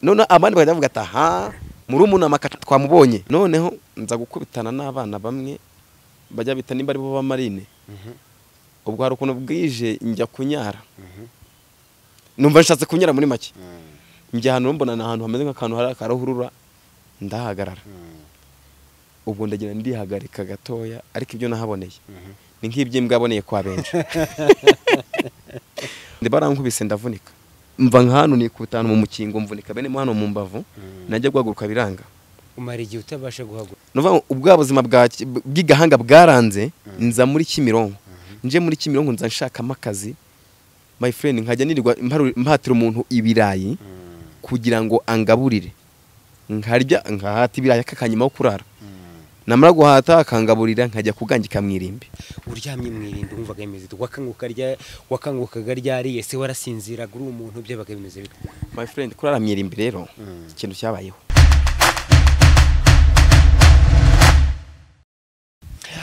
none abandi bagahita bavuga ati aha murumuna twamubonye noneho nza gukubitana n'abana bamwe bajya bita nimba ari bo b'amarine ubwo hari ukuntu bwije njya kunyara numva nshatse kunyara muri make njya ahantu mbona ni ahantu hameze nk'akantu hari akaruhurura ndahagarara ubwo ndagenda ndihagarika gatoya ariko ibyo nahaboneye ni nk'iby'imbwa aboneye kwa benshi barankubise ndavunika mva nk'ahantu nikutanu mu mukingo mvunika bene hano mu mbavu najya guhaguruka biranga umara igihe utabasha guhaguruka ubwa buzima bw'igahanga bwaranze nza muri kimironko nje muri kimironko nza nshakamo akazi my friend nkajya nirirwa mpatira umuntu ibirayi kugira ngo angaburire nkarya nkahata ibirayi akakanyuma wo kurara namara guhata akangaburira nkajya kugangika mu irimbi uryamye mu irimbi wumvaga bimeze bite wakanguka rya wakangukaga ryariye se warasinziraga uri umuntu byabaga bimeze bite my friend kurara mu irimbi rero ikintu cyabayeho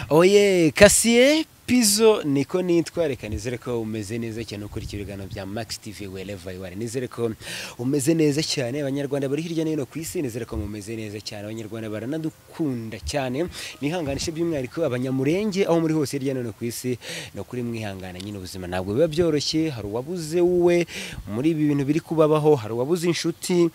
oye kasiye pizo niko nitwa reka nizere ko umeze neza cyane ukurikira ibiganiro bya max tv wereva yuwari nizere ko umeze neza cyane abanyarwanda bari hirya no hino ku isi nizere ko mumeze neza cyane abanyarwanda baranadukunda cyane nihanganishe by'umwihariko abanyamurenge aho muri hose hirya no hino ku isi ni ukuri mwihangana nyine ubuzima ntabwo biba byoroshye hari uwabuze wowe muri ibi bintu biri kubabaho hari uwabuze inshuti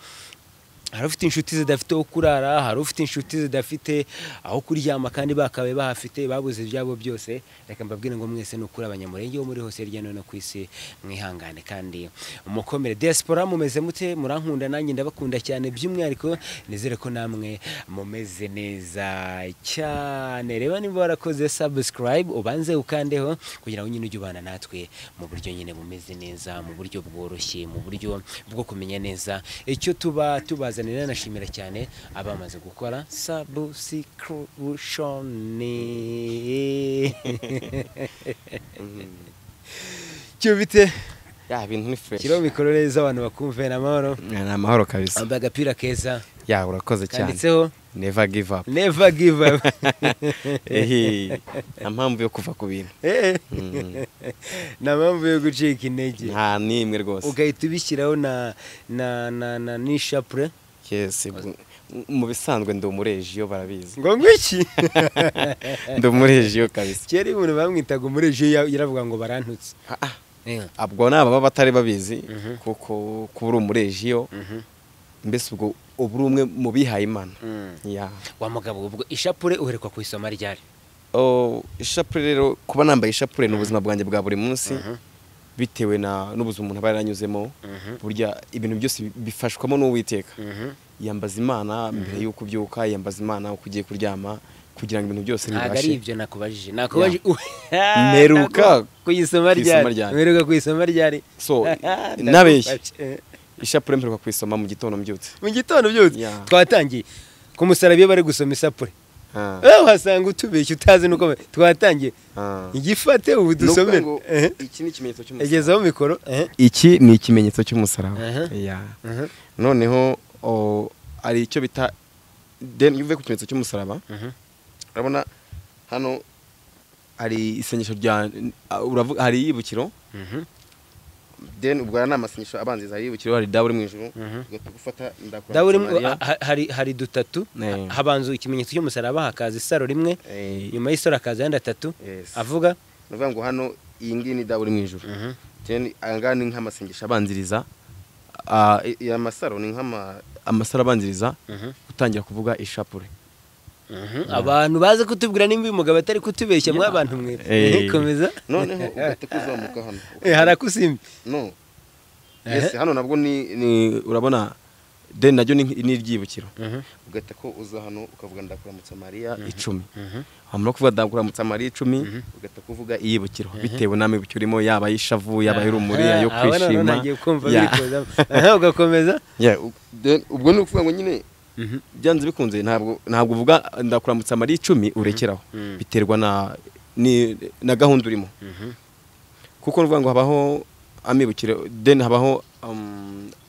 hari ufite inshuti zidafite aho kurara hari ufite inshuti zidafite aho kuryama kandi bakabaye bahafite babuze ibyabo byose reka mbabwire ngo mwese ni ukuri abanyamurenge bo muri hose hirya no hino ku isi mwihangane kandi mukomere diaspora mumeze mute murankunda nanjye ndabakunda cyane by'umwihariko nizere ko namwe mumeze neza cyane reba niba warakoze subscribe ubanze ukandeho kugira ngo nyine ujye ubana natwe mu buryo nyine bumeze neza mu buryo bworoshye mu buryo bwo kumenya neza icyo tuba tubaza bazanira nanashimira cyane abamaze gukora sabusikrushoni cyo bite ya bintu ni fresh kiro mikoro neza abantu bakumve ni amahoro ni amahoro kabisa wambaye agapira keza ya urakoze cyane kanditseho never give up never give up ehe nta mpamvu yo kuva ku bintu nta mpamvu yo gucika intege nta n'imwe rwose ugahita ubishyiraho na na na na n'ishapure yes mu bisanzwe ndi umureji iyo barabizi ngo ngwiki ndi umureji iyo kabisa kera ibintu bamwitaga umureji iyo yaravuga ngo barantutse ubwo ni ababa batari babizi kuko kuba uri umureji iyo mbese ubwo ubu uri umwe mu bihaye imana wa mugabo ubwo ishapure uherekwa ku isoma ryari ishapure rero kuba nambaye ishapure ni ubuzima bwanjye bwa buri munsi bitewe n'ubuzima umuntu aba yaranyuzemo burya ibintu byose bifashwamo n'uwiteka yambaza imana mbere y'uko ubyuka yambaza imana uko ugiye kuryama kugira ngo ibintu byose ntabwo ari ibyo nakubajije nakubajije mperuka ku isoma ryari mperuka ku isoma ryari so nabeshye ishapure mperuka kuyisoma mu gitondo mbyutse mu gitondo byose twatangiye ku musaraba iyo bari gusoma isapure uhasanga utubeshya utazi nuko twatangiye igifate ubu dusomere iki ni ikimenyetso cy'umusaraba yagezeho mikoro iki ni ikimenyetso cy'umusaraba noneho hari icyo bita deni uvuye ku kimenyetso cy'umusaraba urabona hano hari isengesho rya hari iyibukiro deni ubwo ni amasenyesho abanziriza hari ibukiro hari dawe uri mu ijoro gufata ndakura hari dutatu habanza ikimenyetso cy'umusaraba hakaza isaro rimwe nyuma y'isaro hakaza ayandi atatu avuga ni ukuvuga ngo hano iyi ngiyi ni dawe uri mu ijoro aya ni nk'amasengesho abanziriza aya masaro ni nk'amasaro abanziriza gutangira kuvuga ishapure abantu baze kutubwira nimba uyu mugabo atari kutubeshya mwa bantu mwe komeza noneho ugahita kuzamuka hano hari akusimbi no yesi hano nabwo ni urabona deni naryo ni iryibukiro ugahita ko uza hano ukavuga ndakuramutsa mariya icumi wamara kuvuga ndakuramutsa mariya icumi ugahita kuvuga iyibukiro bitewe n'amibukiro urimo yaba ay'ishavu yaba ay'urumuri ayo kwishima ugakomeza ubwo ni ukuvuga ngo nyine byanze bikunze ntabwo ntabwo uvuga ndakuramutsa amariye icumi urekeraho biterwa na gahunda urimo kuko ni ngo habaho amibukiro deni habaho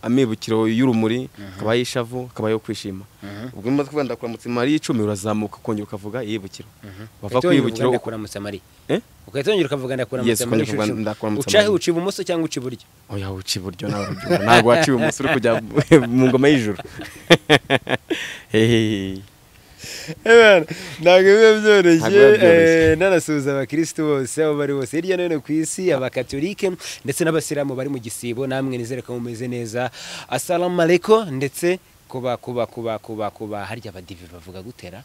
amibukiro y'urumuri habaho ishavu habaho kwishima ubwo niba kuvuga ndakuramutse mariya icumi urazamuka ukongera ukavuga yibukiro bava Uhita wongera uvuga kwibukiro ndakuramutsa Mari. Eh? Ugahita wongera ukavuga Yes, ndakuramutsa Mari. ukongera ukavuga shushu. ndakuramutsa Uca he? Mari. uca ibumoso cyangwa uca iburyo oya uca iburyo nawe urabyumva ntabwo waciye umunsi uri kujya mu ngoma y'ijuru Hehehe. ntabwo biba byoroshye Ntabwo biba byoroshye. eh, nanasuhuza abakirisitu bose aho bari bose hirya no hino ku isi abakatolike ndetse n'abasilamu bari mu gisibo namwe nizere ko mumeze neza asalamu aleko ndetse kuba kuba kuba kuba kuba harya abadive bavuga gutera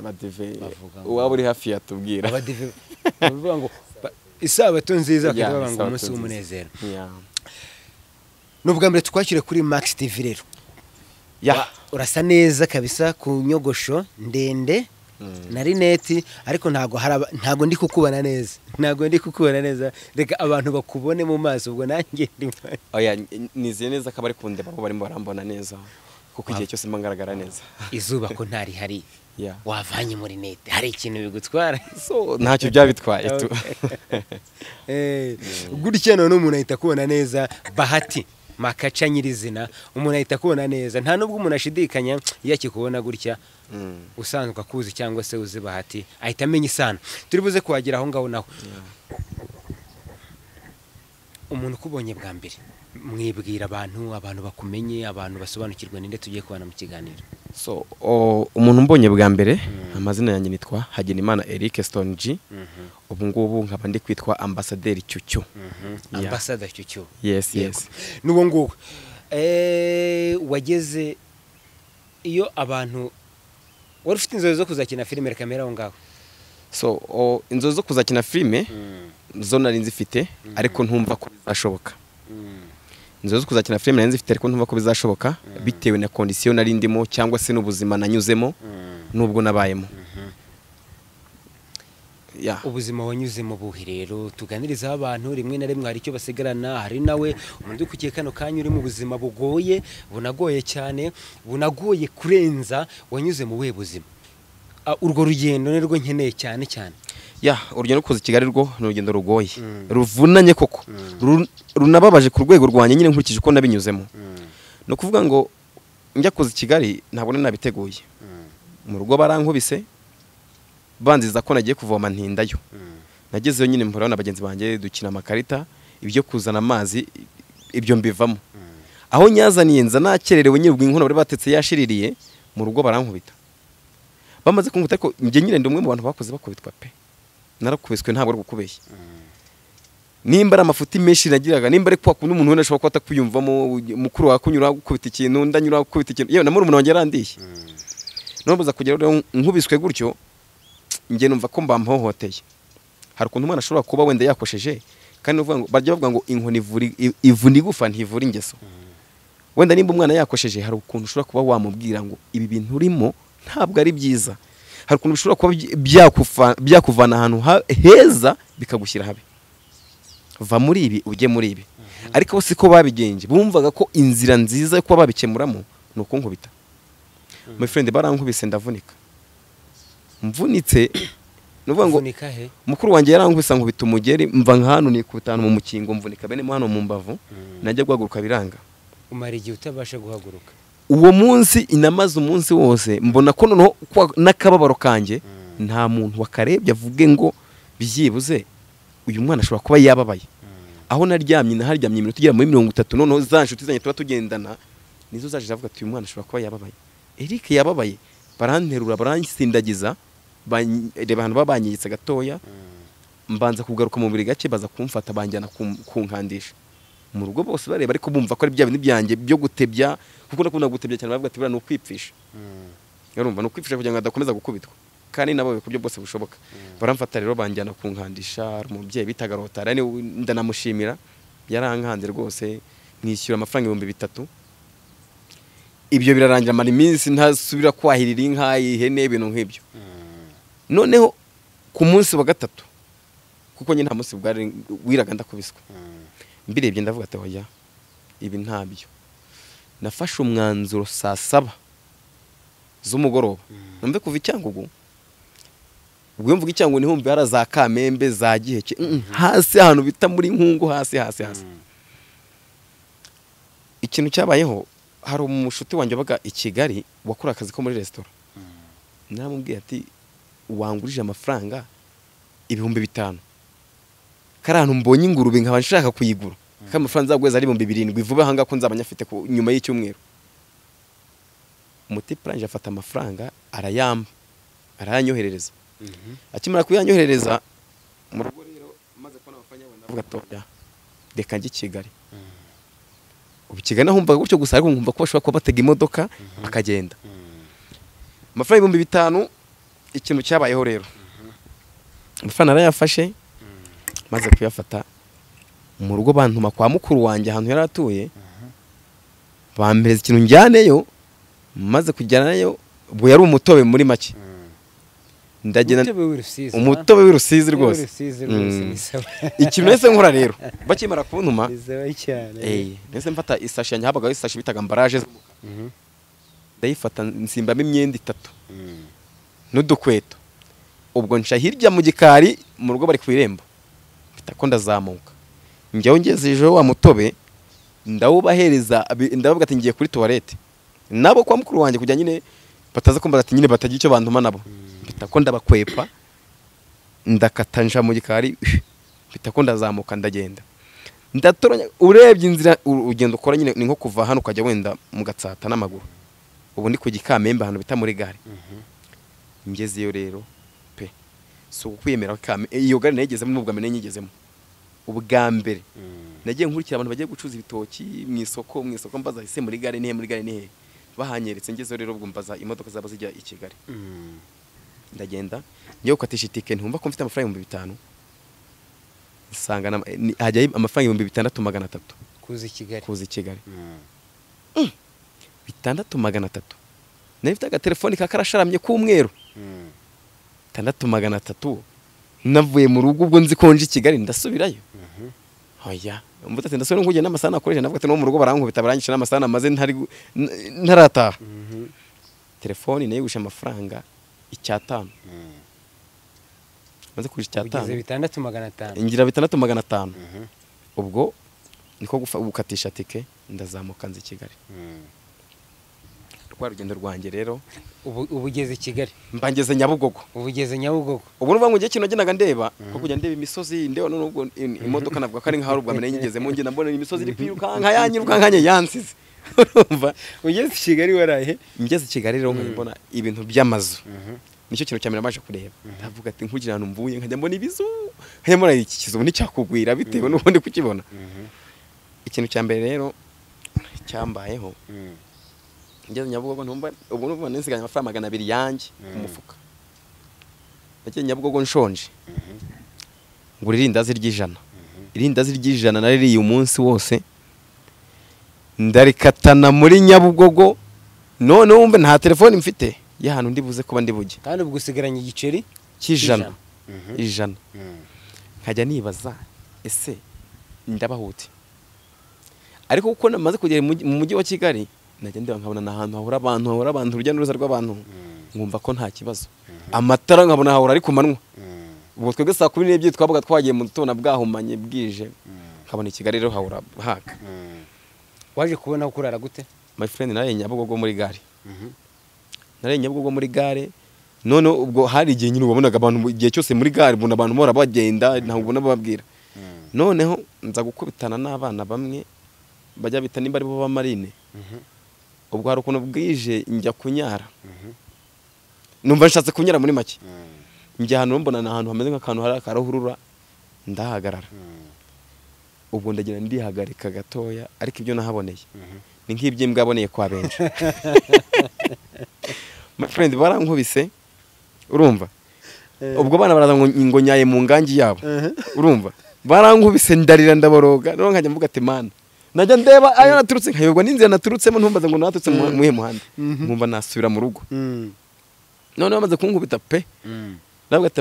Abadive, Bavuga ngo- uwaba uri hafi yatubwira abadive bavuga ngo ba- isabato nziza bakajya Yeah, bavuga ngo isabato nziza. umunsi w'umunezero Yeah. ni ubwa mbere twakire kuri max tv rero Yeah. urasa neza kabisa ku nyogosho ndende na rineti ariko ntabwo hari aba- ntabwo ndi kukubona neza ntabwo ndi kukubona neza reka abantu bakubone mu maso ubwo nanjye ndi mu- oya nizeye neza ko abari kundeba bo barimo barambona neza kuko igihe cyose mba ngaragara neza izuba ko ntarihari Yeah. wavanye mu rinete hari ikintu bigutwara so ntacyo byabitwaye tu Eh, gutya none umuntu ahita akubona neza bahati makaca nyirizina umuntu ahita akubona neza nta n'ubwo umuntu ashidikanya iyo akikubona gutya Mm. usanzwe akuzi cyangwa se uzi bahati ahita amenya isano turi buze kuhagera aho ngaho naho umuntu ukubonye bwa mbere mwibwira abantu abantu bakumenye abantu basobanukirwa ninde tugiye kubana mu kiganiro so o- umuntu mbonye bwa mbere amazina yanjye nitwa hagenimana eric stone g ubu ngubu nkaba ndi kwitwa ambasaderi cyucyo Yeah. ambasada cyucyo yes yes n'uwo nguwo Eh, wageze iyo abantu wari ufite inzozi zo kuzakina filime reka mbere aho ngaho so o, inzozi zo kuzakina filime zo nari nzifite ariko ntumva ko bizashoboka inzozi zo kuzakina filime nari nzifite ariko ntumva ko bizashoboka bitewe na kondisiyo nari ndimo cyangwa se n'ubuzima nanyuzemo n'ubwo nabayemo Yeah. ubuzima wanyuzemo buhe rero tuganirizaho abantu rimwe na rimwe hari icyo basigarana hari nawe umuntu uri kugiye kano kanya uri mu buzima bugoye bunagoye cyane bunagoye kurenza wanyuze mu buhe buzima Ah, urwo rugendo ni rwo nkeneye cyane cyane ya urugendo kuza i kigali rwo ni urugendo rugoye ruvunanye koko Ru- runababaje ku rwego rwanjye nyine nkurikije uko nabinyuzemo ni ukuvuga ngo njya kuza i kigali ntabwo nari nabiteguye mu rugo barankubise banziza ko nagiye kuvoma ntindayo nagezeyo nyine mpura na bagenzi banjye dukina amakarita ibyo kuzana amazi ibyo mbivamo aho nyazaniye nza nakererewe nyine ubwo inkono bari batetse yashiririye mu rugo barankubita bamaze kunguta ariko njye nyine ndi umwe mu bantu bakoze bakubitwa pe narakubiswe ntabwo ari gukubeshya nimba ari amafuti menshi nagiraga nimba ari kwa kundi umuntu wenda ashobora kuba atakwiyumvamo mukuru wawe akunyura gukubita ikintu ndanyura gukubita ikintu yewe na murumuna wanjye yarandiye noneho kugera rero nkubiswe gutyo njye numva ko mbamuhohoteye hari ukuntu umwana ashobora kuba wenda yakosheje kandi uvuga ngo bajya bavuga ngo inkoni ivura i- ivuna igufa ntivura ingeso wenda nimba umwana yakosheje hari ukuntu ushobora kuba wamubwira ngo ibi bintu urimo ntabwo ari byiza hari ukuntu bishobora kuba byi- byakufa- byakuvana ahantu ha- heza bikagushyira habi va muri ibi ujye muri ibi ariko bo siko babigenje bumvaga ko inzira nziza yo kuba babikemuramo ni ukunkubita my friend barankubise ndavunika mvunitse ni ukuvuga ngo Uvunika he mukuru wanjye yarankubise nkubita umugeri mva nka hano nikubita hano mu mukingo mvunika bene mo hano mu mbavu najya guhaguruka biranga umara igihe utabasha guhaguruka uwo munsi inamaze umunsi wose mbona ko noneho kwa- n'akababaro kanjye nta muntu wakarebye avuge ngo byibuze uyu mwana ashobora kuba yababaye aho naryamye naharyamye iminota igera muri mirongo itatu noneho za nshuti zanjye tuba tugendana nizo zaje zavuga ati uyu mwana ashobora kuba yababaye eric yababaye baranterura baransindagiza ban- reba ahantu baba banyegetse gatoya mbanza kugaruka mu buri gake baza kumfata banjyana kum- kunkandisha mu rugo bose bareba ariko bumva ko ari bya bintu byanjye byo gutebya kuko ndakunda gutebya cyane baravuga ati buriya ni ukwipfisha urumva ni ukwifasha kugira ngo adakomeza gukubitwa kandi nabawe ku buryo bwose bushoboka baramfata rero banjyana kunkandisha hari umubyeyi bitaga rotara ni we ndanamushimira yarankanze rwose mwishyura amafaranga ibihumbi bitatu ibyo birarangira amara iminsi ntasubira kwahirira inka ihene ibintu nk'ibyo noneho ku munsi wa gatatu kuko nyine nta munsi bwari wiraga ndakubiswa mbirebye ndavuga ati oya ibi ntabyo nafashe umwanzuro saa saba z'umugoroba numve kuva i Cyangugu ubwo iyo mvuga i Cyangugu ntihumve hari za kamembe za giheke mm, hasi ahantu bita muri nkungu hasi hasi hasi ikintu cyabayeho hari umushuti wanjye wabaga i kigali wakora akazi ko muri resitora naramubwiye ati wangurije amafaranga ibihumbi bitanu kari ahantu mbonye ingurube nkaba nshaka kuyigura kandi amafaranga nzaguheza ari ibihumbi birindwi vuba aha ngaha ko nzaba nyafite ku- nyuma y'icyumweru umutiparanje afata amafaranga arayamba arayanyoherereza akimara kuyanyoherereza mu rugo rero maze kubona amafaranga yabona avuga atoya reka njye i kigali ubu i kigali nahumvaga gutyo gusa ariko nkumva ko bashobora kuba batega imodoka bakagenda amafaranga ibihumbi bitanu ikintu cyabayeho rero amafaranga narayafashe maze kuyafata mu rugo bantuma kwa mukuru wanjye ahantu yari atuye bampereza ikintu njyaneyo maze kujyanayo ubwo yari umutobe muri make ndagenda umutobe w'urusizi umutobe w'urusizi ha? rwose W'urusizi Mm. rwose ni sawa ikintu nahise nkora rero bakimara kuntuma ni sawa cyane eh, nahise mfata isashi yanjye habagaho isashi bitaga ambaraje z'umukara. Mhm. ndayifata nsimbamo imyenda itatu Mm. n'udukweto ubwo nca hirya mu gikari mu rugo bari ku irembo mpita ko ndazamuka njyaho ngezejeho wa mutobe ndawubahereza abi- ndabavuga ati ngiye kuri tuwarete nabo kwa mukuru wanjye kujya nyine bataza kumbaza ati nyine batagira icyo bantuma nabo mpita ko ndabakwepa ndakata nja mu gikari mpita ko ndazamuka ndagenda ndatoranya urebye inzira u- urugendo ukora nyine ni nko kuva hano ukajya wenda mu gatsata n'amaguru ubu ndi ku gikamembe ahantu bita muri gare ngeze iyo rero pe si ukwiyemera kame iyo gare nayigezemo n'ubwa mbere nyigezemo ubwa mbere Mm. nagiye nkurikira abantu bagiye gucuruza ibitoki mu isoko mu isoko mbaza ese muri gare nihe muri gare nihe bahanyeretse ngezeyo rero ubwo mbaza imodoka zaba zijya i kigali Mm. ndagenda ngiye gukatisha itike ntumva ko mfite amafaranga ibihumbi bitanu nsanga n'ama- ni- hajyayo amafaranga ibihumbi bitandatu magana atatu kuza i kigali kuza i kigali Mm. bitandatu magana atatu nari mfite agatelefoni kakarasharamye k'umweru Mm. itandatu magana atatu navuye mu rugo ubwo nzi konje i kigali ndasubirayo Mhm. oya mvuga ati ndasubira nkugenda n'amasaha nakoresha navuga ati no mu rugo barankubita baranyisha n'amasaha namaze ntari gu- n- ntarataha Mhm. telefoni nayo gusha amafaranga icyatanu Mm. maze kugurisha ugeze icyatanu bitandatu magana atanu ngira bitandatu magana atanu Mhm. ubwo niko gufa- gukatisha tike ndazamuka nzi i kigali Mm. rwa rugendo rwanjye rero ubu ubu ugeze i kigali mbangeze nyabugogo ubu ugeze nyabugogo ubu ni ngo njye kino nagendaga ndeba ko kujya ndeba imisozi ndeba no nubwo in- imodoka navuga ko ari nk'aho ubwa mbere nyigezemo ngenda mbona imisozi iri kwirukanka yanyirukankanye yansize urumva ugeze i kigali waraye ngeze i kigali rero nkajya mbona ibintu by'amazu Mhm. nicyo kintu cya mbere nabasha kureba ndavuga ati nkugira ahantu mvuye nkajya mbona ibizu nkajya mbona iki kizu ubundi cyakugwira bitewe n'ubundi kukibona Mhm. ikintu cya mbere rero cyambayeho Mm. ngeze nyabugogo ntumva ubu n'ubu nsigaye amafaranga magana abiri yanjye ku Mm. mufuka nagiye nyabugogo nshonje ngura irindazi ry'ijana irindazi ry'ijana naririye umunsi wose ndarikatana muri nyabugogo none wumve nta telefoni mfite y'ahantu ndi buze kuba ndi bujye kandi ubwo usigaranye igiceri cy'ijana Mhm. ijana Mm. nkajya nibaza ese ndabahute ariko kuko namaze kugera mu mujyi- mu mujyi wa kigali najya ndeba nkabona ni ahantu hahora abantu hahora abantu urujya n'uruza rw'abantu Mm. nkumva ko nta kibazo amatara nkabona hahora ari ku manywa Mm. ubwo twebwe saa kumi n'ebyiri twabaga twagiye mu gitondo bwahumanye bwije Mm. nkabona i kigali rero hahora haka Mm. waje kubona aho kurara gute my friend naraye nyabugogo muri gare Mhm. naraye nyabugogo muri gare none ubwo hari igihe nyine wabonaga abantu mu- igihe cyose muri gare ubona abantu bahora bagenda ntabwo ubona bababwira Mm. noneho nza gukubitana n'abana bamwe bajya bita nimba aribo b'amarine Mhm. ubwo hari ukuntu bwije njya kunyara Mhm. numva nshatse kunyara muri make Mm. njya ahantu mbona ni ahantu hameze nk'akantu hari akaruhurura ndahagarara Mm. ubwo ndagira ndihagarika gatoya ariko ibyo nahaboneye Mhm. ni nk'iby'imbwa yaboneye kwa benshi my friend barankubise urumva Eh. ubwo bana baraza ngo ngo nyaye mu ngangi yabo Mhm. urumva barankubise ndarira ndaboroga rero nkajya mvuga ati mana najya ndeba ayo naturutse nkayoberwa n'inzira naturutsemo ntumbaze ngo naturutse mu muhe muhanda Mhm. nkumva nasubira mu rugo Mm. none bamaze kunkubita pe Mm. ndavuga ati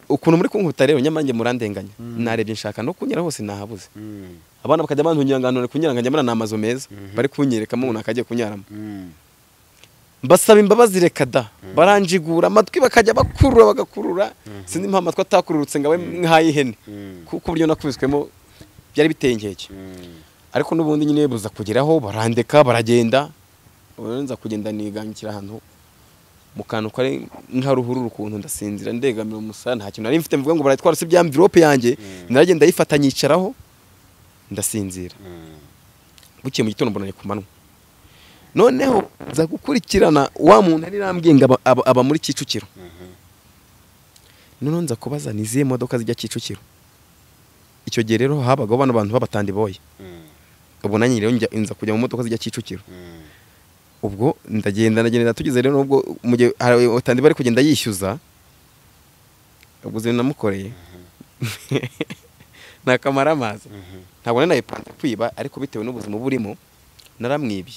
ukuntu muri kunkubita rero nyamara njye murandenganya narebye nshaka no kunyura hose nahabuze Mm. abana bakajya bantungira ngo ahantu bari kunyara nkajya mbona ni amazu meza Mhm. bari kunyerekamo umuntu akagiye kunyaramo Mm. mbasaba imbabazi reka da baranjigura amatwi bakajya bakurura bagakurura sinzi impamvu amatwi atakururutse ngo abe nk'ay'ihene Mm. kuko uburyo nakubiswemo byari biteye inkeke Mm. ariko n'ubundi nyine buza kugeraho barandeka baragenda ubona nza kugenda nigangira ahantu mu kantu kari nka ruhurura ukuntu ndasinzira ndegamira umusara nta kintu nari mfite mvuga ngo baratwara usibye amvirope yanjye naragenda ayifata nyicaraho ndasinzira buke mu gitondo mbonanye ku manywa noneho nza gukurikirana wa muntu yari arambwiye ngo aba- aba- aba muri kicukiro noneho nza kubaza ni izihe modoka zijya kicukiro icyo gihe rero habagaho bano bantu b'abatandiboye ubwo nanjye rero njya- nza kujya mu modoka zijya kicukiro ubwo ndagenda ndagenda tugeze rero nubwo mu gihe hari utandi bari kugenda yishyuza ubwo zino namukoreye nakamara amazi ntabwo nari nayipanze kwiba ariko bitewe n'ubuzima burimo naramwibye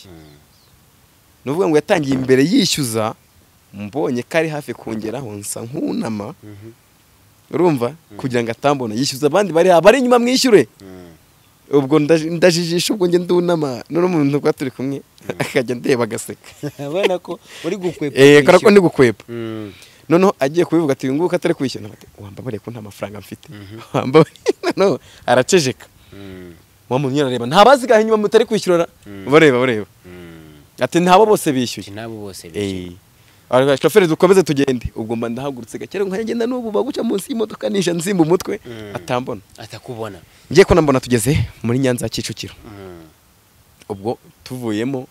ni ukuvuga ngo yatangiye imbere yishyuza mbonye ko ari hafi kongeraho nsa nk'unama urumva kugira ngo atambona yishyuza abandi bari abari inyuma mwishyure ubwo ndaji- ndajijisha ubwo njye ndunama n'uno muntu twari turi kumwe akajya ndeba agaseka abona ko uri gukwepa eee kubera ko ndi gukwepa Mm. noneho agiye kubivuga ati nguko atari kwishyura Ndavuga ati, wambabariye ko nta mafaranga mfite wambabariye noneho araceceka Mm. wa muntu arareba ntabazigahe inyuma mutari kwishyura bareba bareba Mm. ati ntabo bose Ati bishyuye n'abo bose eee Aravuga, shoferi dukomeze tugende ubwo mba ndahagurutse gake nkajya ngenda n'ubu baguca munsi y'imodoka ninja nzimba umutwe Mm. atambona atakubona ngiye ko nambona tugeze muri nyanza ya kicukiro Mm. ubwo tuvuyemo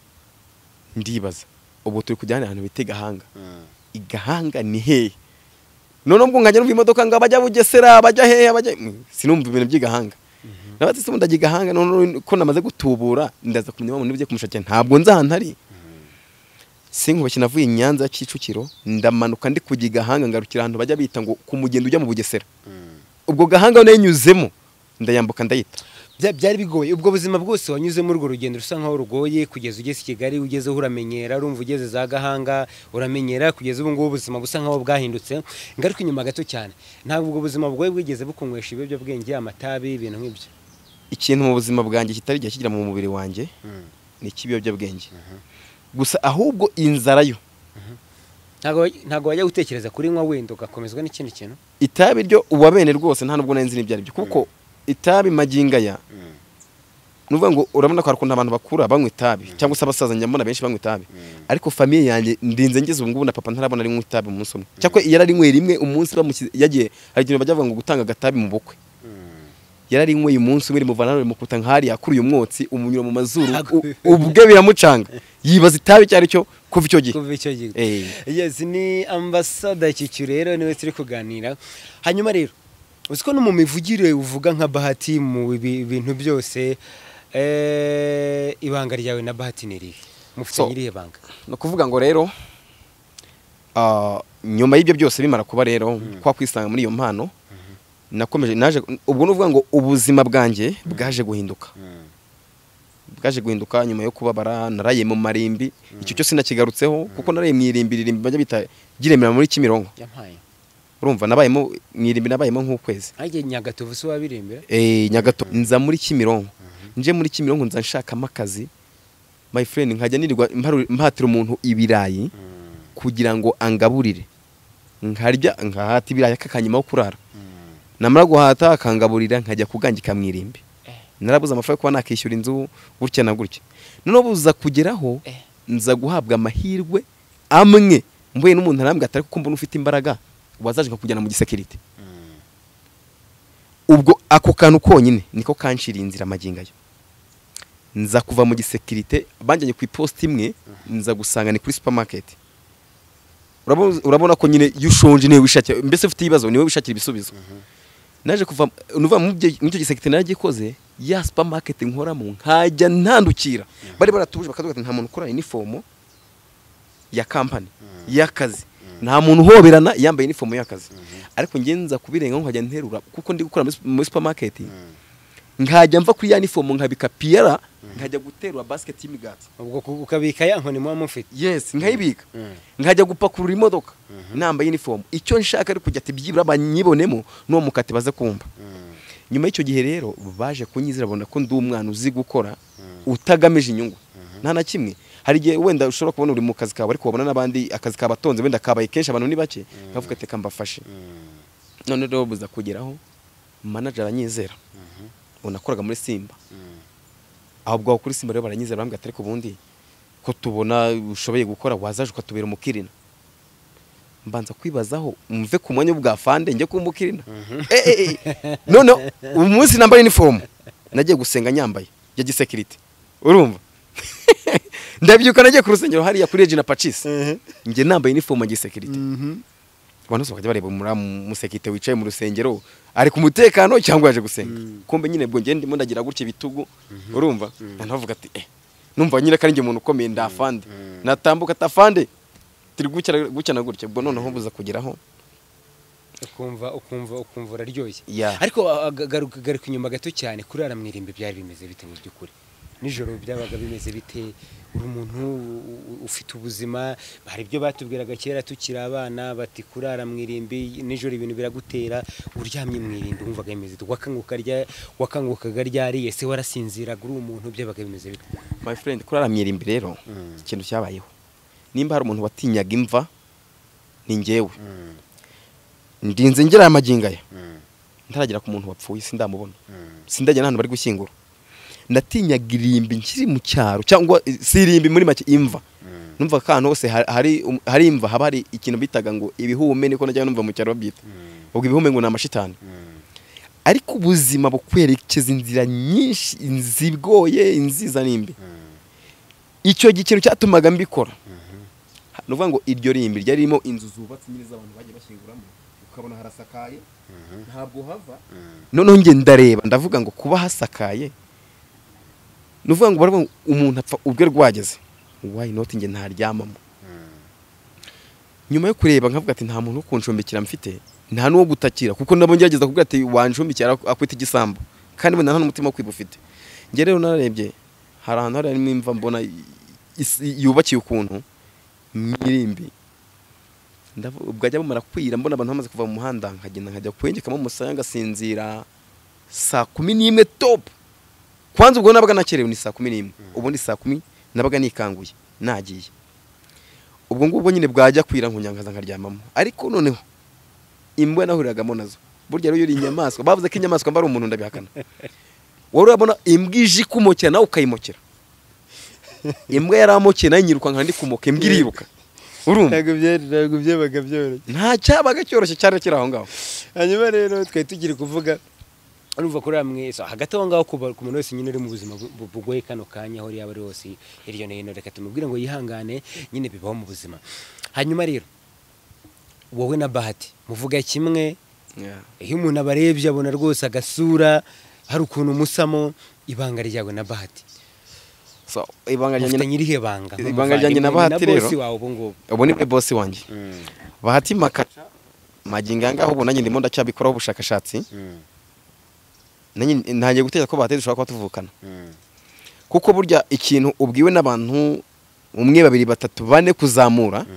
ndibaza ubwo turi kujya ahantu bita igahanga Mm. igahanga ni hehe noneho ubwo nkajya numva imodoka ngo abajya bugesera abajya hehe abajya Mm, sinumva ibintu by'igahanga nabatse se ndajya igahanga noneho ko namaze gutubura ndaza kumenya wa muntu ugiye kumushakira ntabwo nzi ahantu ari sinkubashye navuye i nyanza ya kicukiro ndamanuka ndi kujya igahanga ngarukira ahantu bajya bita ngo ku mugendo ujya mu bugesera Mm. ubwo gahanga nanyuzemo ndayambuka ndayita Bya- byari bigoye ubwo buzima bwose wanyuzemo urwo rugendo rusa nkaho rugoye kugeza ugeze i kigali ugezeho uramenyera urumva ugeze za gahanga uramenyera kugeza ubu ngubu ubuzima busa nkaho bwahindutse ngaruka inyuma gato cyane ntabwo ubwo buzima bwoye bwigeze bukunywesha ibiyobyabwenge amatabi ibintu nk'ibyo ikintu mu buzima bwanjye kitari igihe kigira mu mubiri wanjye ni icy'ibiyobyabwenge gusa ahubwo inzara yo Ntabwo- ntabwo wajya gutekereza kuri nywa wenda ugakomezwa n'ikindi kintu itabi ryo uwabene rwose nta nubwo nari nzi n'ibyo ari byo kuko itabi maginga ya ni ukuvuga ngo urabona ko hari ukuntu abantu bakura banywa itabi cyangwa se abasaza njya mbona benshi banywa itabi ariko famiye yanjye ndinze ngeze ubu ngubu na papa ntarabona ari itabi umunsi umwe cyakora iyo ararinyweye rimwe umunsi bamushyize yagiye hari ikintu bajya bavuga ngo gutanga agatabi mu bukwe yararinyweye umunsi umwe rimuvana hano rimukuta nk'ahari yakuriye umwotsi umunyura mu mazuru u- ubwe biramucanga yibaza itabi icyo ari cyo kuva icyo gihe kuva icyo gihe Eh. yes ni ambasada kicukiro rero niwe turi kuganira hanyuma rero uzi ko no mu mivugire uvuga nka bahati mu bi- bintu byose eh, ibanga ryawe na bahati ni irihe mufite So. nyirihe banga ni ukuvuga ngo rero ah, nyuma y'ibyo byose bimara kuba rero kwa kwisanga muri iyo mpano nakomeje naje ubwo ni ukuvuga ngo ubuzima bwanjye bwaje guhinduka bwaje guhinduka nyuma yo kubabara naraye mu marimbi icyo cyose nakigarutseho kuko naraye mu irimbi irimbi bajya bita giremera muri kimironko yampaye urumva nabayemo mu irimbi nabayemo nk'ukwezi nkange nyagatovu si wabirembera Eh, nyagato nza muri kimironko nje muri kimironko nza nshakamo akazi my friend nkajya nirirwa mparu- mpatira umuntu ibirayi kugira ngo angaburire nkarya nkahata ibirayi akakanyuma kurara namara guhata akangaburira nkajya kugangika mu irimbi narabuze amafaranga yo kuba nakishyura inzu gutya na gutya noneho buza kugeraho Eh. nza guhabwa amahirwe amwe mbuye n'umuntu arambwira ati ariko ko mbona ufite imbaraga wazaje nkakujyana mu gisekirite ubwo ako kantu konyine niko kanshiriye inzira amagingo ayo nza kuva mu gisekirite banjyanye ku iposita imwe nza gusanga ni kuri supamaketi urabona urabona ko nyine iyo ushonje niwe wishakira mbese ufite ibibazo niwe wishakira ibisubizo naje kuva nuva mu byo- muri icyo gisekirite naragikoze ya supamaketi nkoramo nkajya ntandukira bari baratuje bakavuga ati nta muntu ukora inifomo ya kampani y'akazi nta muntu uhoberana yambaye inifomo y'akazi ariko njye nza kubirengaho nkajya nterura kuko ndi gukora muri sup- muri supamaketi nkajya mva kuri ya inifomo nkabika piyera nkajya guterura basiketi y'imigati ubwo ku- ukabika ya nkoni muba mufite yes nkayibika nkajya gupakurura imodoka nambaye inifomo icyo nshaka ari kujya ati byibura banyibonemo n'uwo mukati baze kumva nyuma y'icyo gihe rero baje kunyizera babona ko ndi umwana uzi gukora utagamije inyungu nta na kimwe hari igihe wenda ushobora kubona uri mu kazi kawe ariko wabona n'abandi akazi kabatonze wenda kabaye kenshi abantu ni bake nkavuga ati reka mbafashe none rero buza kugeraho manager aranyizera ubu nakoraga muri simba ahubwo aho kuri simba rero baranyizera barambwira ati ariko ubundi ko tubona ushoboye gukora wazaje ukatubera umukirina mbanza kwibazaho mve ku mwanya w'ubwafande njye kuba umukirina Eh, eh, eh. noneho umunsi nambaye inifomu nagiye gusenga nyambaye ya gisekirite urumva ndabyuka nagiye ku rusengero hariya kuri regina pacisi njye nambaye inifomu ya gisekirite abantu bose bakajya bareba muri musekite wicaye mu rusengero ari ku mutekano cyangwa yaje gusenga Mm. kumbe nyine bwo ngende ndimo ndagira gutya ibitugu urumva nanavuga ati eh numva nyine ko ari njye umuntu ukomeye ndafande Mm. natambuka atafande turi gukira gutya na gutya ubwo noneho buza kugeraho ukumva ukumva ukumva uraryoshye Yeah. ariko ah, ga- garuka garuka inyuma gato cyane kuri aramwirimba byari bimeze bite mu by'ukuri nijoro byabaga bimeze bite uri umuntu u- u- ufite ubuzima hari ibyo batubwiraga kera tukiri abana bati kurara mu irimbi nijoro ibintu biragutera uryamye mu irimbi wumvaga bimeze bite wakanguka rya wakangukaga ryariye se warasinziraga uri umuntu byabaga bimeze bite my friend kurara mu irimbi rero Mm. ikintu cyabayeho nimba hari umuntu watinyaga imva ni njyewe ndinze ngera aya magingo aya ntaragera ku muntu wapfuye sindamubona sindajya n'ahantu bari gushyingura natinyaga irimbi nkiri mu cyaro cyangwa eh, si irimbi muri make imva numva ko ahantu hose ha- hari um- hari imva haba hari ikintu bitaga ngo ibihume niko najyaga numva mu cyaro babyita ubwo ibihume ngo ni amashitani ariko ubuzima bukwerekeza inzira nyinshi inzira igoye inziza n'imbi icyo gi- ikintu cyatumaga mbikora ni ukuvuga ngo iryo rimbi ryari ririmo inzu zubatse nyine z'abantu bagiye bashyinguramo ukabona harasakaye ntabwo hava noneho njye ndareba ndavuga ngo kuba hasakaye ni ukuvuga ngo baravuga ngo umuntu apfa ubwe rwageze wayi noti njye ntaryamamo nyuma yo kureba nkavuga ati nta muntu wo kunshumbikira mfite nta n'uwo gutakira kuko nabo ngerageza kuvuga ati wancumbikira ak- akwita igisambo kandi we nta n'umutima wo kwiba ufite njye rero narebye hari ahantu hari harimo imva mbona i- isi- yubakiye ukuntu mwirimbi Ndavu- bwajya bumara kwira mbona abantu bamaze kuva mu muhanda nkagenda nkajya kwengekamo umusaya ngasinzira saa kumi n'imwe topu kwanza ubwo nabaga nakerewe ni saa kumi n'imwe ubundi saa kumi nabaga nikanguye nagiye ubwo ngubwo nyine bwajya kwira nkunyangaza nkaryamamo ariko noneho imbwa nahuriragamo nazo burya rero iyo uri inyamaswa bavuze ko inyamaswa mba ari umuntu ndabihakana wari urabona imbwa ije ikumokera nawe ukayimokera imbwa yaramokeye nayo nyiruka nka ndi kumoka imbwa iriruka urumva ntabwo byabaga byoroshye nta cyabaga cyoroshye cyari kiri aho ngaho hanyuma rero twari tugiye kuvuga urumva kuri hamwe so, hagati aho ngaho kuba- ku muntu wese nyine uri mu buzima bu- bu- bugoye kano kanya aho yaba ari hose hirya no hino reka tumubwire ngo yihangane nyine bibaho mu buzima hanyuma rero wowe na bahati muvuga kimwe iyo umuntu abarebye abona rwose agasura hari ukuntu musamo ibanga ryawe na bahati So, ibanga ryanjye mufitanye na- irihe banga ibanga ryanjye na Bahati rero rero? wawe ubu ngubu ubu ni bosi wanjye bahati makaca magingo aya ngaho ubu nanjye ndimo ndacyabikoraho ubushakashatsi nanjye ntangiye gutekereza ko bahati dushobora kuba tuvukana kuko burya ikintu ubwiwe n'abantu umwe babiri batatu bane kuzamura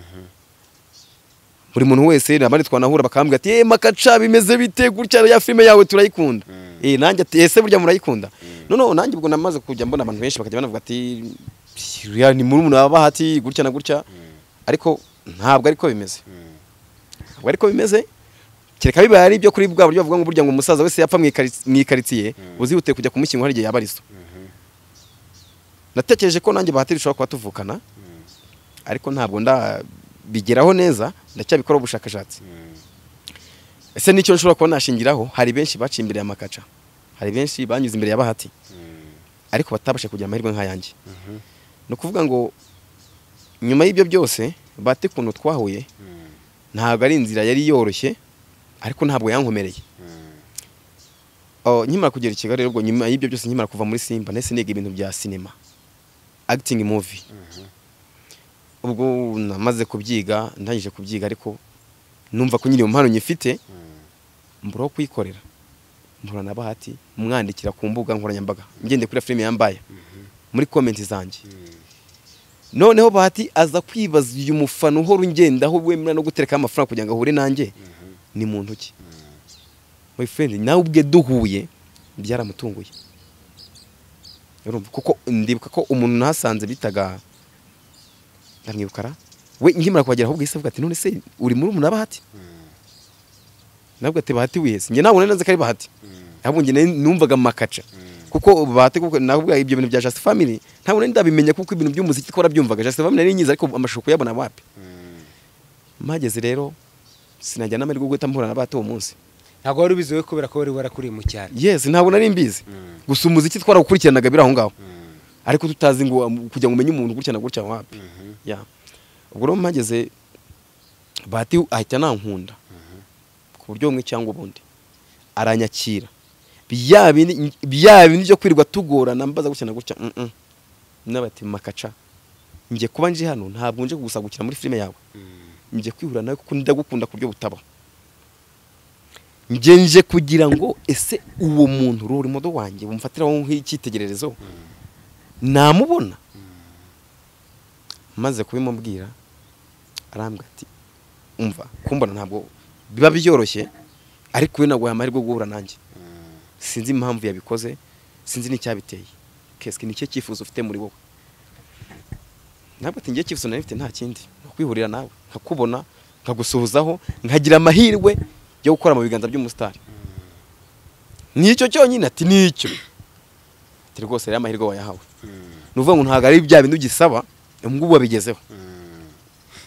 buri muntu wese abandi twanahura bakambwira ati yewe makaca bimeze bite gutya ya filime yawe turayikunda Mm. eh nanjye ati ese burya murayikunda noneho nanjye ubwo namaze kujya mbona abantu benshi bakajya banavuga ati "Ya, ni muri umuntu bahati gutya na gutya ariko ntabwo ariko bimeze ntabwo ariko bimeze kereka bibaye ari ibyo kuri bwa buryo bavuga ngo burya ngo umusaza wese yapfa mu ikari- mu ikaritsiye Mm. uzihutiye kujya kumushyingura hari igihe yaba ari so natekereje ko nanjye bahati dushobora kuba tuvukana ariko ntabwo ndabigeraho neza ndacyabikora ubushakashatsi ese n'icyo nshobora kuba nashingiraho hari benshi baciye imbere ya makaca hari benshi banyuze imbere ya bahati ariko batabasha kugira amahirwe nk'ayanjye ni ukuvuga ngo nyuma y'ibyo byose bahati ukuntu twahuye ntabwo ari inzira yari yoroshye ariko ntabwo yankomereye Oh, nkimara kugera i kigali rero ubwo nyuma y'ibyo byose nkimara kuva muri simba nahise niga ibintu bya sinema acting movie ubwo namaze kubyiga ndangije kubyiga ariko numva ko nyiri impano nyifite mbura aho kuyikorera mpura na bahati mwandikira ku mbuga nkoranyambaga ngende kuri filime yambaye muri komenti zanjye noneho bahati aza kwibaza uyu mufana uhora ungendaho wemera no guterekaho amafaranga kugira ngo ahure nanjye ni mu ntoki my friend nawe ubwe duhuye byaramutunguye urumva kuko ndibuka ko umuntu nahasanze bitaga ndamwibukara we nkimara kuhagera ahubwo yahise avuga ati none se uri muri umuntu bahati nawe ati bahati wese njye ntabwo nari nzi ko ari bahati ahubwo njye nari numvaga makaca kuko bahati kuko nabwo ibyo bintu bya Just Family ntabwo nari ndabimenya kuko ibintu by'umuziki twara byumvaga Just Family nari nyiza ariko amashusho kuyabona wapi mpageze rero sinajya n'amahirwe yo guhita mpura na bato uwo munsi ntabwo wari ubiziwe kubera ko wari warakuriye mu cyaro yes ntabwo nari mbizi gusa umuziki twarawukurikiranaga biri aho ngaho ariko tutazi ngo um, kugira ngo umenye umuntu gucyana gutya wapi yeah ubwo rero mpageze bahati ahita nankunda ku buryo bumwe cyangwa ubundi aranyakira bya bindi bya bindi byo kwirirwa tugorana mbaza gutya na gutya mm, mm. n'abati makaca ngiye kuba nje hano ntabwo nje kugusagukira muri filime yawe ngiye kwihura nawe kuko ndagukunda ku buryo butabaho ngiye nje kugira ngo ese uwo muntu ruri modo wanjye bumfatiraho nk'icyitegererezo namubona maze kubimubwira arambwira ati umva kumbona ntabwo biba byoroshye ariko we naguhaye amahirwe yo guhura nanjye sinzi impamvu yabikoze sinzi n'icyabiteye kesike ni cyo cyifuzo ufite muri wowe ntabwo ati ngiye cyifuzo nari mfite nta kindi ni ukwihurira nawe nkakubona nkagusuhuzaho nkagira amahirwe yo gukora mu biganza by'umusitari nicyo cyonyine ati nicyo ati rwose rero amahirwe wayahawe ni ukuvuga ngo ntabwo ari bya bindi ugisaba ubu ngubu wabigezeho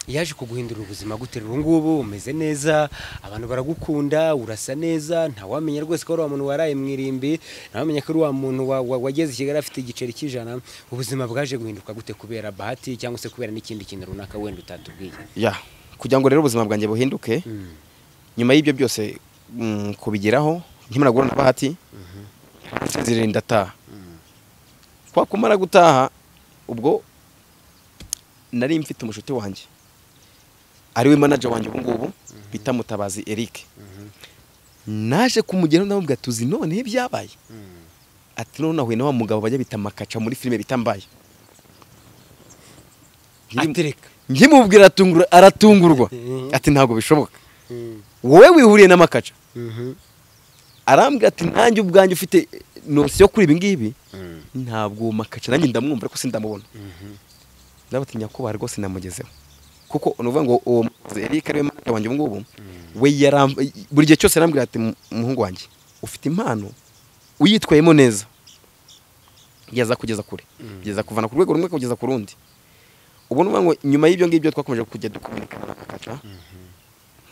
yaje kuguhindura ubuzima gute ubu ngubu umeze neza abantu baragukunda urasa neza ntawamenya rwose ko ari wa muntu waraye mu irimbi ntawamenya ko ari wa muntu wa- wa- wageze i kigali afite igiceri cy'ijana ubuzima bwaje guhinduka gute kubera bahati cyangwa se kubera n'ikindi kintu runaka wenda utatubwiye ya kugira ngo rero ubuzima bwanjye buhinduke nyuma y'ibyo byose mm, kubigeraho nkimara guhura na bahati nsinzirira ndataha kwa kumara gutaha ubwo nari mfite umushuti wanjye ariwe manager wanjye ubu ngubu bita mutabazi Eric naje kumugeraho ndamubwira tuzi none byabaye ati none nahuye na wa mugabo bajya bita makaca muri filime bita mbaye atereka nkimubwira aratungurwa- aratungurwa ati ntabwo bishoboka wowe wihuriye n'amakaca arambwira ati nanjye ubwanjye ufite nosiyo kuri ibi ngibi ntabwo uwo makaca nanjye ndamwumva ariko sindamubona ndavuga ati nyakubahwa rwose namugezeho kuko ni ukuvuga ngo uwo muzi Eric ariwe manager wanjye ubu ngubu we yaram- buri gihe cyose yarambwira ati "Mu- umuhungu wanjye ufite impano uyitwayemo neza yaza kugeza kure kugeza kuvana ku rwego rumwe kugeza ku rundi ubu ni ukuvuga ngo nyuma y'ibyo ngibyo twakomeje kujya dukominikana na makaca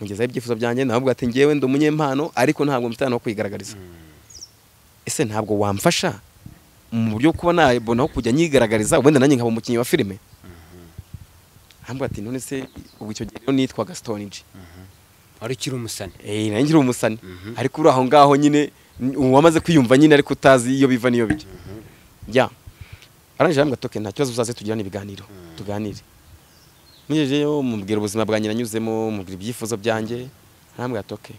mugezaho ibyifuzo byanjye nawe ubwo ati ngewe ndi umunyempano ariko ntabwo mfite ahantu ho kwigaragariza ese ntabwo wamfasha mu buryo bwo kuba nabona aho kujya nyigaragariza wenda nanjye nkaba umukinnyi wa filime ntabwo ati none se ubu icyo gihe rero nitwaga stone G. wari ukiri umusane Eh, nanjye nkiri umusani ariko uri aho ngaho nyine n- wamaze kwiyumva nyine ariko utazi iyo biva n'iyo bijya ya arangije arambwira ati, "Okay, nta kibazo uzaze tugirane ibiganiro tuganire mugejeyo mubwira ubuzima bwanjye nanyuzemo mubwira ibyifuzo byanjye arambwira ati okay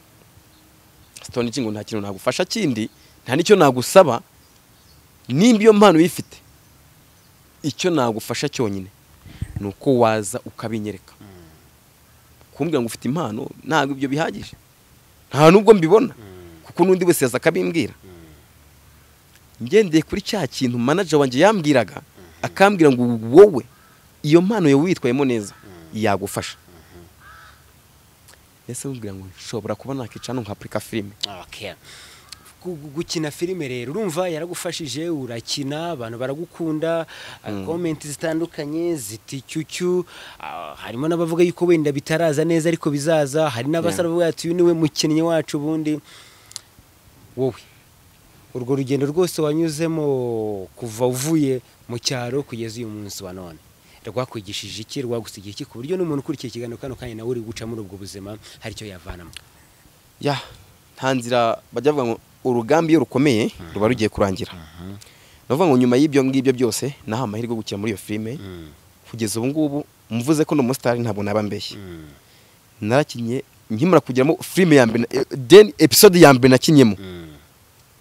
stone G ngo nta kintu nagufasha kindi nta n'icyo nagusaba nimba iyo mpano uyifite icyo nagufasha cyonyine ni uko waza ukabinyereka kumbwira ngo ufite impano ntabwo ibyo bihagije nta nubwo mbibona kuko n'undi wese yaza akabimbwira ngendeye kuri cya kintu manager wanjye yambwiraga akambwira ngo wowe iyo mpano yawe witwayemo neza yagufasha ese mubwira ngo nshobora kuba nakwicara nkapurika filime Okay. Gu- gu- gukina filime rero urumva yaragufashije urakina abantu baragukunda komenti zitandukanye ziti cyucyu ah, harimo n'abavuga yuko wenda bitaraza neza ariko bizaza hari n'abasaba bavuga ati uyu niwe mukinnyi wacu ubundi wowe urwo rugendo rwose wanyuzemo kuva uvuye mu cyaro kugeza uyu munsi wa none rwakwigishije iki rwagusigiye iki ku buryo n'umuntu ukurikiye ikiganiro kano kanya nawe uri guca muri ubwo buzima hari icyo yavanamo ya nta nzira bajya bavuga ngo urugambi iyo rukomeye ruba rugiye kurangira ni ukuvuga ngo nyuma y'ibyo ngibyo byose nahawe amahirwe yo gukina muri iyo filime kugeza ubu ngubu mvuze ko ni umusitari ntabwo naba mbeshye narakinnye nkimara kugeramo filime ya mbere na- then episode ya mbere nakinyemo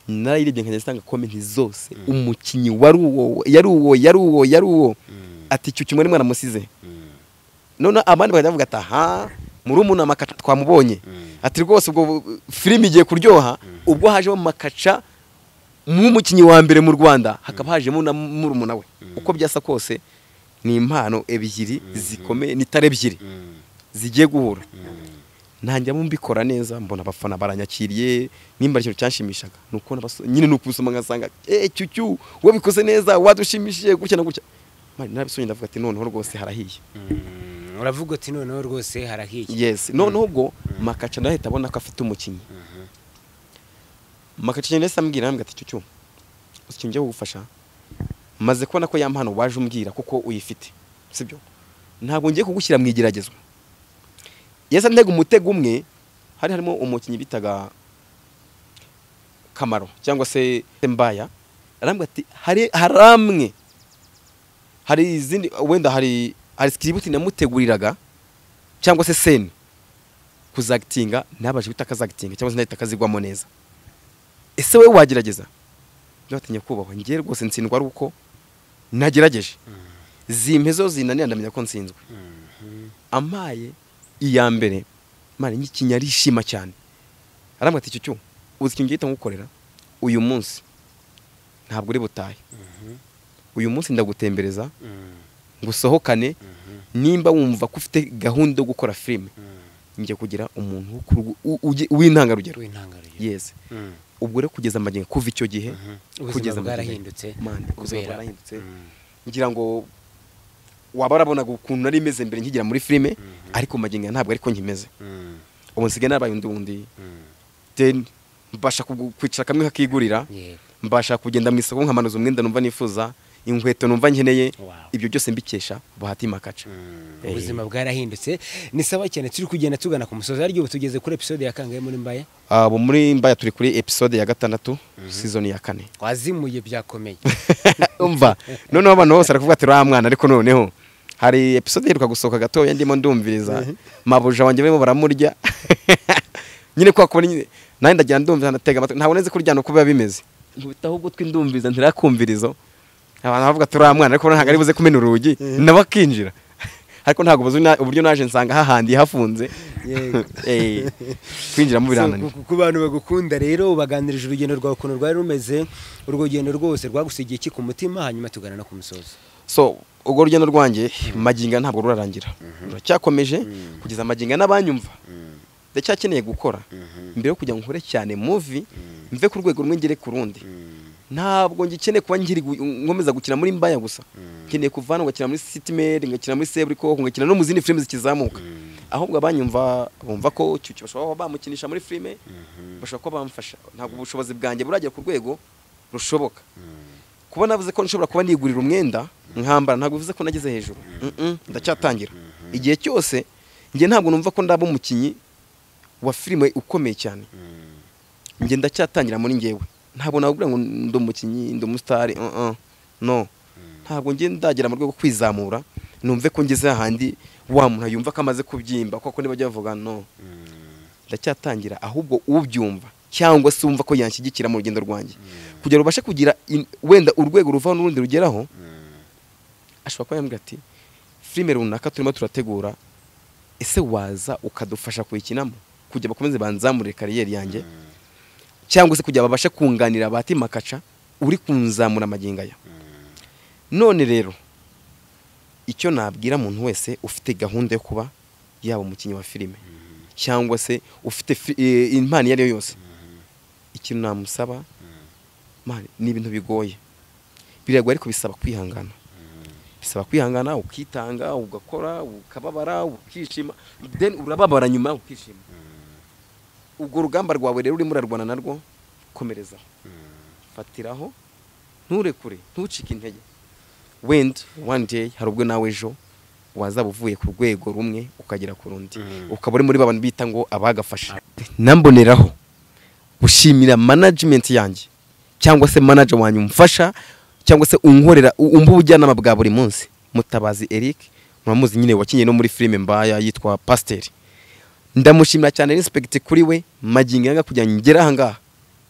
narayirebye nkajya zitanga komenti zose umukinnyi wari uwo yari uwo yari uwo yari uwo ati icyo kimwe nimwe aramusize none abandi bagenda bavuga ati aha murumuna makaca twamubonye ati rwose ubwo filime igiye kuryoha ubwo hajemo makaca nk'umukinnyi wa mbere mu rwanda hakaba hajemo na murumuna we uko byasa kose ni impano ebyiri zikomeye ni tare ebyiri zigiye guhura ntanjyamo mbikora neza mbona abafana baranyakiriye nimba ari ikintu cyanshimishaga ni ukubona abaso- nyine ni ukubisoma ngasanga eee cyucyu wowe bikoze neza wadushimishije gutya na gutya mani narabisubije ndavuga ati noneho rwose harahiye Mm, uravuga uti noneho rwose harahiye yes noneho ubwo makaca ndahita abona ko afite umukinnyi Mhm. makaca ndahise ambwira arambwira ati cyucyu uzi ikintu ngiye kugufasha maze kubona ko ya mpano waje umbwira kuko uyifite sibyo ntabwo ngiye kugushyira mu igeragezwa yasa ntega umutego umwe hari harimo umukinnyi bitaga kamaro cyangwa se mbaya arambwira ati hari hari amwe hari izindi wenda hari hari sikiributi namuteguriraga cyangwa se seni kuzagitinga ntabashe guhita akazagitinga cyangwa se nahita akazigwamo neza ese wowe wagerageza ntibatinye kubahwa ngewe rwose ntsindwa ari uko nagerageje zimpe zo zinanira ndamenya ko nsinzwe amaye iya mbere mani nyikinya arishima cyane arambwira ati cyucyu uzi ikintu gihita nkukorera uyu munsi ntabwo uri butahe uyu munsi ndagutembereza Mm, ngo usohokane mhm, nimba wumva ko ufite gahunda yo gukora filime mm. njya kugira umuntu wo ku- u- uge- w'intangarugero w'intangarugero yeze Mm, ubwo rero kugeza amagingo kuva icyo gihe mhm. kugeza ubuzima amagingo. bwarahindutse Mani, ubuzima kubera- bwarahindutse Mm, ngira ngo waba warabonaga ukuntu nari imeze mbere nkigira muri filime Mhm. ariko magingo aya ntabwo ariko nkimeze mm, ubu nsigaye narabaye undi wundi mm. then mbasha kugu- kwicara kamwe kakigurira yego mbasha kugenda mu isoko nkamanuza umwenda numva nifuza inkweto numva nkeneye Wow. ibyo byose mbikesha bahati makaca Mm, Eh. ubuzima bwarahindutse ni sawa cyane turi kugenda tugana ku musozi ariko ubu tugeze kuri episode ya kangahe muri mbaye ubu muri mbaya turi kuri episode ya gatandatu season ya kane wazimuye byakomeye umva noneho abantu bose barakuvuga ati uriya mwana ariko noneho hari episode iheruka gusohoka gatoya ndimo ndumviriza mabuja wanjye barimo baramurya nyine kwa kubona nyine nanjye ndagira ndumviriza ndatega amatwi ntabwo nzi kuryana uko biba bimeze nkubita ahubwo twi ndumviriza ntirakumvirizo abantu bavuga ati uriya mwana ariko ntabwo ari buze kumena urugi nabo akinjira ariko ntabwo buzi na- uburyo naje nsanga hahandiye hafunze Yego. Eh, kwinjiramo birananira So, ku- ku bantu bagukunda rero ubaganirije urugendo rwawe ukuntu rwari rumeze urwo rugendo rwose rwagusigiye iki ku mutima hanyuma tugana no ku musozi so urwo rugendo rwanjye maginga ntabwo rurarangira ruracyakomeje kugeza maginga n'abanyumva ndacyakeneye gukora mbere yo kujya ngo nkore cyane muvi mve ku rwego rumwe ngere ku rundi ntabwo ngikeneye kuba nkiri gu- nkomeza gukina muri mbaya gusa nkeneye kuva hano ngakina muri sitimeri ngakina muri seburikoko ngakina no mu zindi filime zikizamuka ahubwo abanyumva bumva ko cyucyo bashobora kuba bamukinisha muri filime bashobora kuba bamufasha ntabwo ubushobozi bwanjye buragera ku rwego rushoboka kuba navuze ko nshobora kuba nigurira umwenda nkambara ntabwo bivuze ko nageze hejuru Mm-mm, ndacyatangira igihe cyose njye ntabwo numva ko ndaba umukinnyi wa filime ukomeye cyane njye ndacyatangira muri njyewe ntabwo nakubwira ngo ndi umukinnyi ndi umusitari uh-uh. no ntabwo njye ndagera mu rwego rwo kwizamura numve ko ngeze ahandi wa muntu yumva ko amaze kubyimba kuko nibajya bavuga no ndacyatangira ahubwo ubyumva cyangwa se wumva ko yanshyigikira mu rugendo rwanjye kugira ngo ubashe kugira in- wenda urwego ruvaho n'urundi rugeraho ashobora kuba yambwira ati filime runaka turimo turategura ese waza ukadufasha kuyikinamo kugira bakomeze banzamurire kariyeri yanjye cyangwa se kugira babashe kunganira abati makaca uri kunzamura amagingo aya none rero icyo nabwira umuntu wese ufite gahunda yo kuba yaba umukinnyi wa filime cyangwa se ufite fi- eh, impano iyo ari yo yose ikintu namusaba mani, ni ibintu bigoye biragoye ariko bisaba kwihangana bisaba kwihangana ukitanga ugakora ukababara ukishima then urababara nyuma ukishima urwo rugamba rwawe rero urimo urarwana narwo komerezaho fatiraho nturekure ntucike intege wenda one day hari ubwo nawe ejo wazaba uvuye ku rwego rumwe ukagera ku rundi Mm. ukaba uri muri ba bantu bita ngo abagafasha namboneraho gushimira management yanjye cyangwa se manager wanjye umfasha cyangwa se unkorera u- umba ubujyanama bwa buri munsi mutabazi Eric muramuzi nyine wakinnye no muri filime mbaya yitwa Pasiteri ndamushimira cyane respect kuri we magingo yanga kugira ngo ngere aha ngaha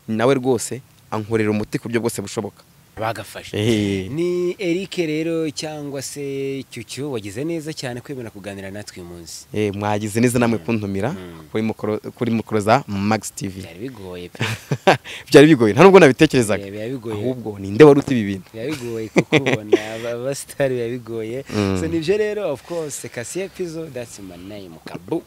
nawe rwose ankorera umuti ku buryo bwose bushoboka bagafashe Eh. ni eric rero cyangwa se cyucyu wagize neza cyane kwemera kuganira natwe uyu munsi Eh, mwagize neza namwe kuntumira Mm. kuri mukoro- kuri mukoro za Max TV byari bigoye pe byari bigoye nta nubwo nabitekerezaga Eh, biba bigoye. ahubwo ninde wari uti ibi bintu biba bigoye kukubona aba- abasitari biba bigoye Mm. so nibyo rero of course kasiye pizo that's my name kabu